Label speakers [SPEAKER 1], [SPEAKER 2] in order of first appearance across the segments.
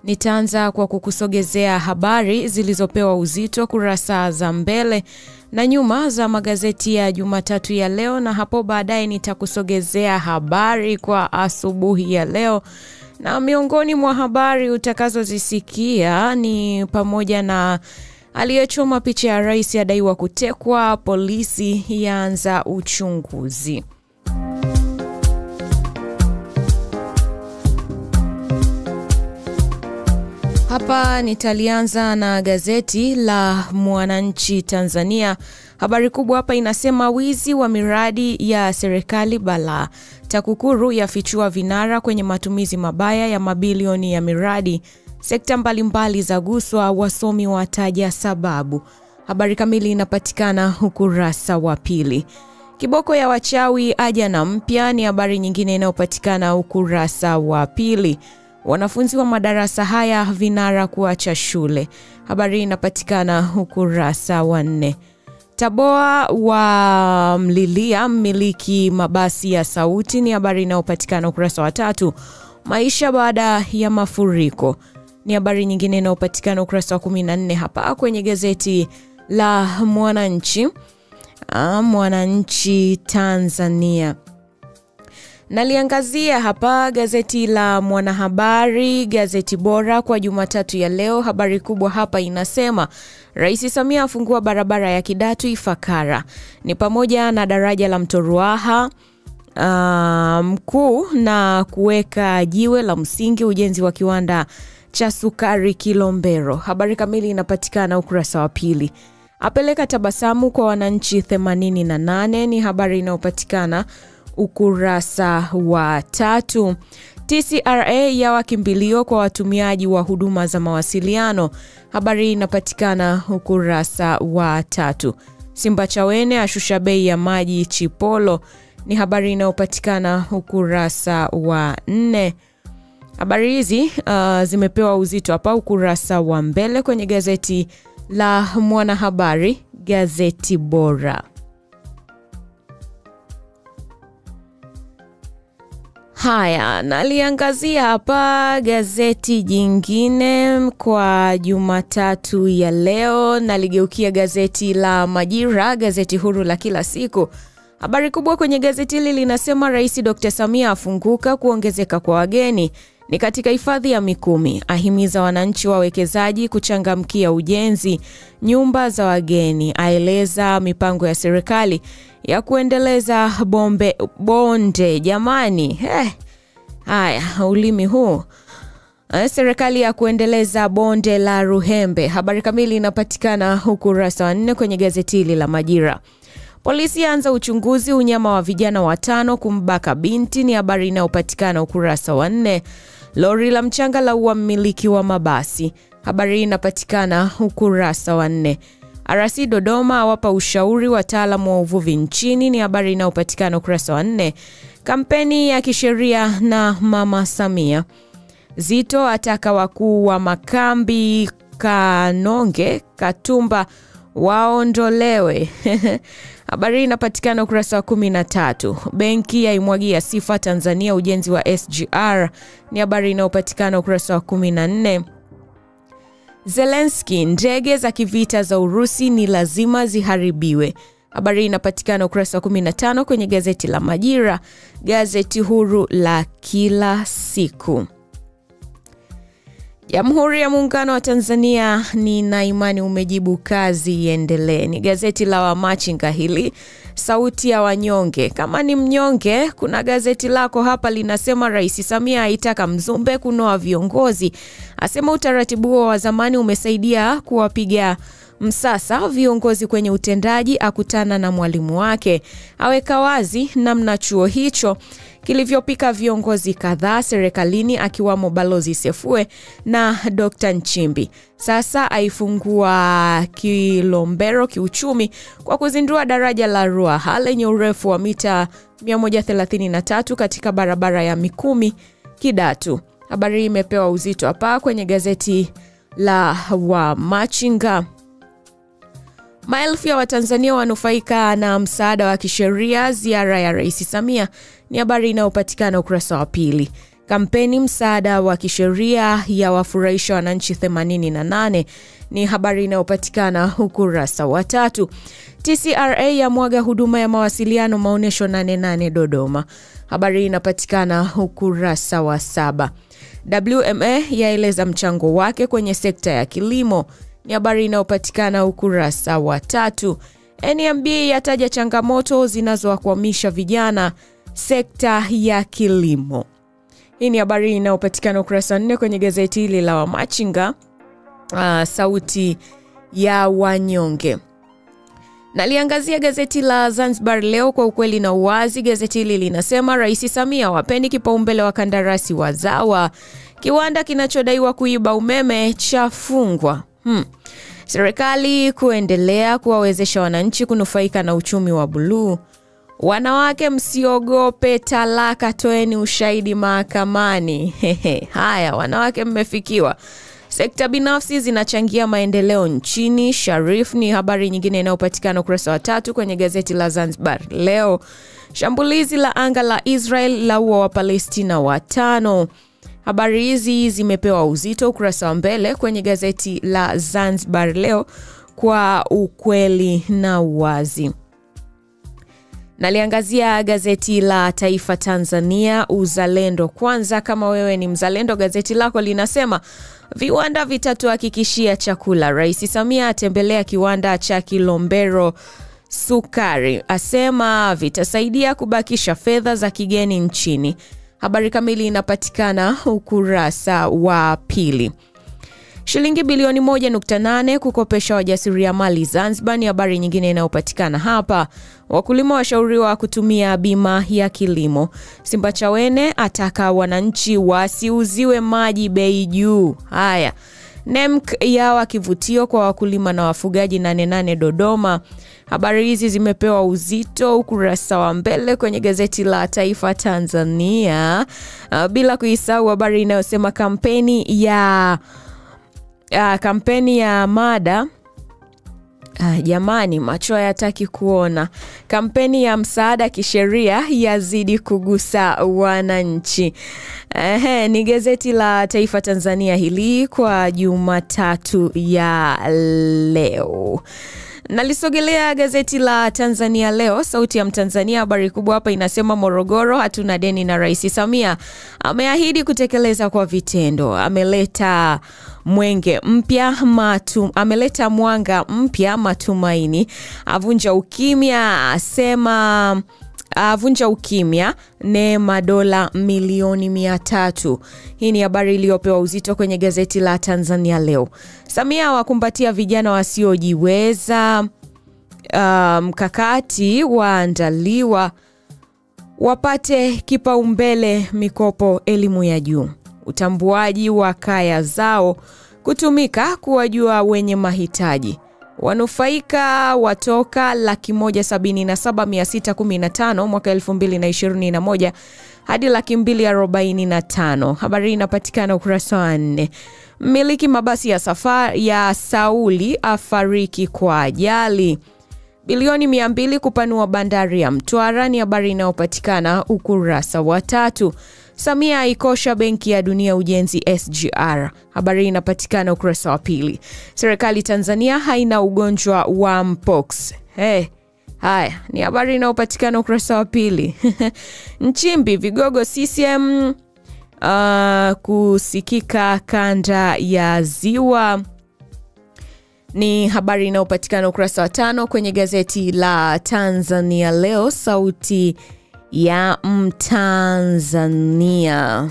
[SPEAKER 1] Nitaanza kwa kukusogezea habari zilizopewa uzito kurasa za mbele na nyuma za magazeti ya Jumatatu ya leo, na hapo baadaye nitakusogezea habari kwa asubuhi ya leo. Na miongoni mwa habari utakazozisikia ni pamoja na aliyechoma picha ya rais adaiwa kutekwa, polisi yaanza uchunguzi. Hapa nitalianza na gazeti la Mwananchi Tanzania. Habari kubwa hapa inasema wizi wa miradi ya serikali balaa. TAKUKURU yafichua vinara kwenye matumizi mabaya ya mabilioni ya miradi. Sekta mbalimbali za guswa, wasomi wataja sababu. Habari kamili inapatikana ukurasa wa pili. Kiboko ya wachawi aja na mpya ni habari nyingine inayopatikana ukurasa wa pili. Wanafunzi wa madarasa haya vinara kuacha shule. Habari inapatikana ukurasa wa nne. Taboa wa mlilia mmiliki mabasi ya Sauti ni habari inayopatikana ukurasa wa tatu. Maisha baada ya mafuriko ni habari nyingine inayopatikana ukurasa wa 14 hapa kwenye gazeti la Mwananchi. Ah, Mwananchi Tanzania. Naliangazia hapa gazeti la Mwanahabari, gazeti bora kwa Jumatatu ya leo. Habari kubwa hapa inasema Rais Samia afungua barabara ya Kidatu Ifakara, ni pamoja na daraja la mto Ruaha uh, mkuu na kuweka jiwe la msingi ujenzi wa kiwanda cha sukari Kilombero. Habari kamili inapatikana ukurasa wa pili. Apeleka tabasamu kwa wananchi 88 ni habari inayopatikana ukurasa wa tatu. TCRA ya wakimbilio kwa watumiaji wa huduma za mawasiliano, habari inapatikana ukurasa wa tatu. Simba Chawene ashusha bei ya maji Chipolo, ni habari inayopatikana ukurasa wa nne. Habari hizi uh, zimepewa uzito hapa ukurasa wa mbele kwenye gazeti la Mwanahabari, gazeti bora. Haya, naliangazia hapa gazeti jingine kwa Jumatatu ya leo. Naligeukia gazeti la Majira, gazeti huru la kila siku. Habari kubwa kwenye gazeti hili linasema Rais Dr. Samia afunguka kuongezeka kwa wageni ni katika hifadhi ya Mikumi, ahimiza wananchi wawekezaji kuchangamkia ujenzi nyumba za wageni, aeleza mipango ya serikali ya kuendeleza bombe bonde. Jamani, eh, haya ulimi huu eh, serikali ya kuendeleza bonde la Ruhembe. Habari kamili inapatikana ukurasa wa nne kwenye gazeti hili la Majira. Polisi yaanza uchunguzi unyama wa vijana watano kumbaka binti, ni habari inayopatikana ukurasa wa nne. Lori la mchanga la ua mmiliki wa mabasi, habari hii inapatikana ukurasa wa nne. RC Dodoma awapa ushauri wataalamu wa uvuvi nchini, ni habari inayopatikana ukurasa wa nne. Kampeni ya kisheria na Mama Samia. Zito ataka wakuu wa makambi Kanonge, Katumba waondolewe. Habari hii inapatikana ukurasa wa kumi na tatu. Benki yaimwagia sifa Tanzania ujenzi wa SGR ni habari inayopatikana ukurasa wa kumi na nne. Zelensky, ndege za kivita za Urusi ni lazima ziharibiwe. Habari hii inapatikana ukurasa wa 15 kwenye gazeti la Majira, gazeti huru la kila siku. Jamhuri ya Muungano wa Tanzania, nina imani umejibu kazi iendelee. Ni gazeti la Wamachinga hili, sauti ya wanyonge. Kama ni mnyonge, kuna gazeti lako hapa linasema Rais Samia aitaka Mzumbe kunoa viongozi, asema utaratibu huo wa zamani umesaidia kuwapiga msasa viongozi kwenye utendaji, akutana na mwalimu wake, aweka wazi namna chuo hicho kilivyopika viongozi kadhaa serikalini akiwamo Balozi Sefue na Dr. Nchimbi. Sasa aifungua Kilombero kiuchumi kwa kuzindua daraja la Ruaha lenye urefu wa mita 133 katika barabara ya Mikumi Kidatu. Habari hii imepewa uzito hapa kwenye gazeti la Wamachinga. Maelfu ya Watanzania wanufaika na msaada wa kisheria ziara ya Rais Samia, ni habari inayopatikana ukurasa wa pili. Kampeni msaada wa kisheria ya wafurahisha wananchi 88 ni habari inayopatikana ukurasa wa tatu. TCRA ya mwaga huduma ya mawasiliano maonyesho 88 Dodoma, habari inapatikana ukurasa wa saba. WMA yaeleza mchango wake kwenye sekta ya kilimo ni habari inayopatikana ukurasa wa tatu. NMB yataja changamoto zinazowakwamisha vijana sekta ya kilimo. Hii ni habari inayopatikana ukurasa wa nne kwenye gazeti hili la Wamachinga, uh, sauti ya wanyonge. Naliangazia gazeti la Zanzibar Leo kwa ukweli na uwazi. Gazeti hili linasema Rais Samia, wapeni kipaumbele wakandarasi wazawa, kiwanda kinachodaiwa kuiba umeme chafungwa. Hmm. Serikali kuendelea kuwawezesha wananchi kunufaika na uchumi wa buluu. Wanawake msiogope talaka, toeni ushahidi mahakamani. Hehe, haya wanawake mmefikiwa. Sekta binafsi zinachangia maendeleo nchini. Sharif ni habari nyingine inayopatikana ukurasa wa tatu kwenye gazeti la Zanzibar Leo. Shambulizi la anga la Israel laua Wapalestina watano. Habari hizi zimepewa uzito ukurasa wa mbele kwenye gazeti la Zanzibar Leo kwa ukweli na uwazi. Naliangazia gazeti la Taifa Tanzania, Uzalendo Kwanza. Kama wewe ni mzalendo, gazeti lako linasema viwanda vitatuhakikishia chakula. Rais Samia atembelea kiwanda cha Kilombero sukari, asema vitasaidia kubakisha fedha za kigeni nchini. Habari kamili inapatikana ukurasa wa pili. Shilingi bilioni 1.8 kukopesha wajasiriamali Zanzibar ni habari nyingine inayopatikana hapa. Wakulima washauriwa kutumia bima ya kilimo. Simbachawene ataka wananchi wasiuziwe maji bei juu. Haya, NEMC yawa kivutio kwa wakulima na wafugaji 88 Dodoma. Habari hizi zimepewa uzito ukurasa wa mbele kwenye gazeti la Taifa Tanzania, uh, bila kuisahau habari inayosema kampeni ya uh, kampeni ya mada Uh, jamani, macho hayataki kuona. Kampeni ya msaada kisheria yazidi kugusa wananchi. Ehe, ni gazeti la Taifa Tanzania hili kwa Jumatatu ya leo. Nalisogelea gazeti la Tanzania Leo, sauti ya Mtanzania. Habari kubwa hapa inasema Morogoro hatuna deni na Rais Samia ameahidi kutekeleza kwa vitendo. Ameleta mwenge mpya matu, ameleta mwanga mpya matumaini, avunja ukimya, asema avunja ukimya neema dola milioni mia tatu. Hii ni habari iliyopewa uzito kwenye gazeti la Tanzania Leo. Samia wakumbatia vijana wasiojiweza, mkakati um, waandaliwa wapate kipaumbele mikopo elimu ya juu, utambuaji wa kaya zao kutumika kuwajua wenye mahitaji wanufaika watoka laki moja sabini na saba mia sita kumi na tano mwaka elfu mbili na ishirini na moja hadi laki mbili arobaini na tano. Habari inapatikana ukurasa wa nne. Mmiliki mabasi ya safari ya Sauli afariki kwa ajali. Bilioni mia mbili kupanua bandari ya Mtwara ni habari inayopatikana ukurasa wa tatu. Samia aikosha Benki ya Dunia ujenzi SGR. Habari inapatikana ukurasa wa pili. Serikali Tanzania haina ugonjwa wa mpox. Hey, haya ni habari inayopatikana ukurasa wa pili. Nchimbi vigogo CCM uh, kusikika kanda ya Ziwa ni habari inayopatikana ukurasa wa tano kwenye gazeti la Tanzania Leo, sauti ya Mtanzania.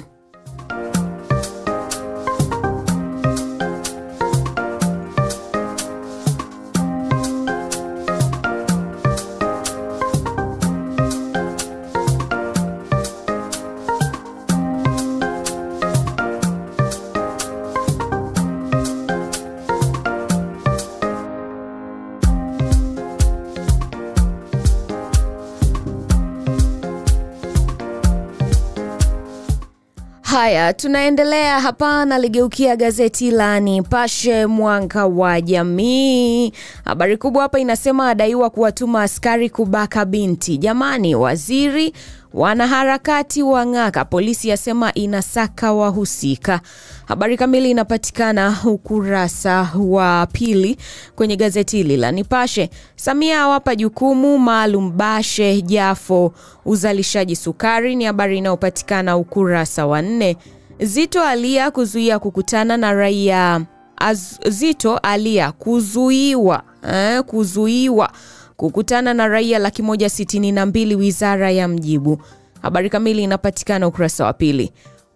[SPEAKER 1] Haya, tunaendelea hapa. Naligeukia gazeti la Nipashe Mwanga wa Jamii. Habari kubwa hapa inasema adaiwa kuwatuma askari kubaka binti. Jamani, waziri Wanaharakati wang'aka, polisi yasema inasaka wahusika. Habari kamili inapatikana ukurasa wa pili kwenye gazeti hili la Nipashe. Samia awapa jukumu maalum Bashe Jafo uzalishaji sukari, ni habari inayopatikana ukurasa wa nne. Zito alia kuzuia kukutana na raia Az, Zito alia kuzuiwa eh, kuzuiwa kukutana na raia laki moja sitini na mbili wizara ya mjibu. Habari kamili inapatikana ukurasa wa pili.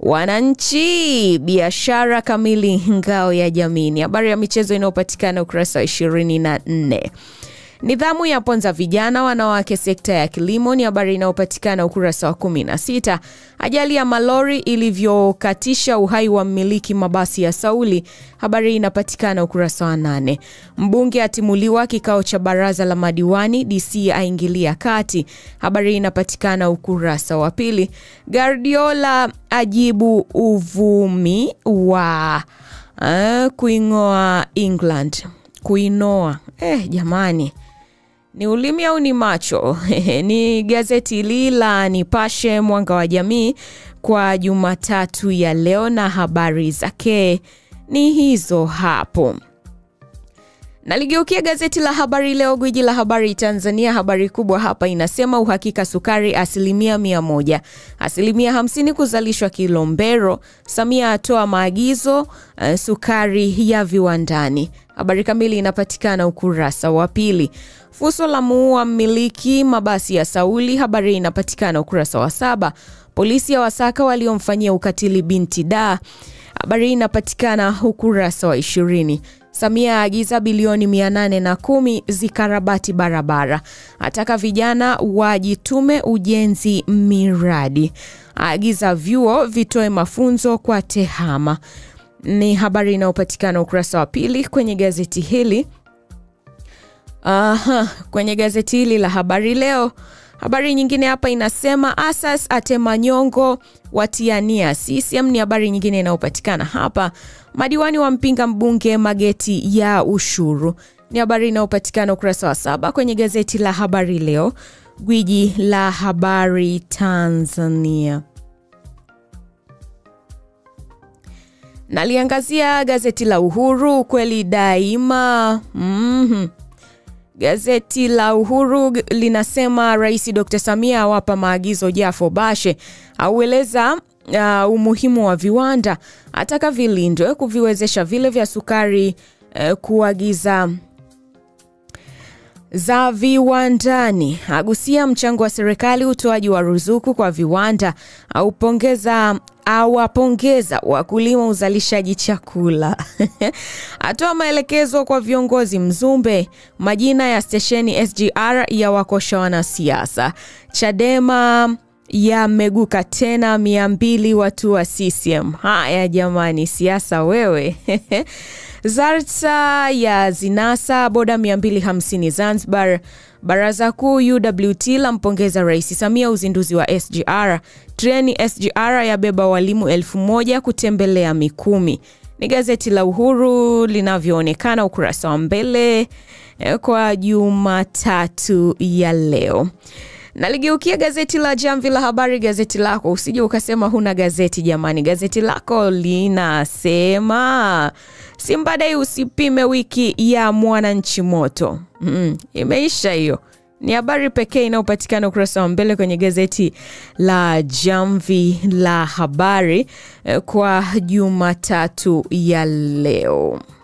[SPEAKER 1] Wananchi biashara kamili ngao ya jamii ni habari ya michezo inayopatikana ukurasa wa ishirini na nne. Nidhamu ya ponza vijana wanawake sekta ya kilimo ni habari inayopatikana ukurasa wa 16. Ajali ya malori ilivyokatisha uhai wa mmiliki mabasi ya Sauli, habari inapatikana ukurasa wa 8. Mbunge atimuliwa kikao cha baraza la madiwani, DC aingilia kati, habari inapatikana ukurasa wa pili. Guardiola ajibu uvumi wa uh, kuing'oa England kuinoa eh, jamani ni ulimi au ni macho? ni gazeti hili la Nipashe Mwanga wa Jamii kwa Jumatatu ya leo, na habari zake ni hizo hapo. Naligeukia gazeti la Habari Leo, gwiji la habari Tanzania. Habari kubwa hapa inasema uhakika sukari asilimia mia moja, asilimia hamsini kuzalishwa Kilombero. Samia atoa maagizo uh, sukari ya viwandani. Habari kamili inapatikana ukurasa wa pili. Fuso la muua mmiliki mabasi ya Sauli, habari inapatikana ukurasa wa saba. Polisi ya wasaka waliomfanyia ukatili binti da, habari inapatikana ukurasa wa ishirini. Samia aagiza bilioni 810 zikarabati barabara, ataka vijana wajitume ujenzi miradi, aagiza vyuo vitoe mafunzo kwa tehama. Ni habari inayopatikana ukurasa wa pili kwenye gazeti hili. Aha, kwenye gazeti hili la Habari Leo. Habari nyingine hapa inasema Asas atemanyongo watiania CCM, ni habari nyingine inayopatikana hapa. Madiwani wampinga mbunge mageti ya ushuru, ni habari inayopatikana ukurasa wa saba kwenye gazeti la Habari Leo, gwiji la habari Tanzania. Naliangazia gazeti la Uhuru, ukweli daima. mm-hmm. Gazeti la Uhuru linasema Rais Dr. Samia awapa maagizo Jafo Bashe, aueleza uh, umuhimu wa viwanda, ataka vilindwe kuviwezesha vile vya sukari uh, kuagiza za viwandani, agusia mchango wa serikali utoaji wa ruzuku kwa viwanda, aupongeza awapongeza wakulima uzalishaji chakula atoa maelekezo kwa viongozi Mzumbe. Majina ya stesheni SGR ya wakosha wanasiasa. Chadema yameguka tena mia mbili watu wa CCM. Haya jamani, siasa wewe Zarta ya zinasa boda 250 Zanzibar. Baraza Kuu UWT lampongeza Rais Samia uzinduzi wa SGR. Treni SGR yabeba walimu elfu moja kutembelea Mikumi. Ni gazeti la Uhuru linavyoonekana ukurasa wa mbele kwa Jumatatu ya leo. Naligeukia gazeti la Jamvi la Habari, gazeti lako. Usije ukasema huna gazeti jamani, gazeti lako linasema Simba Day usipime wiki ya Mwananchi moto. Mm, imeisha hiyo. Ni habari pekee inayopatikana ukurasa wa mbele kwenye gazeti la Jamvi la Habari kwa Jumatatu ya leo.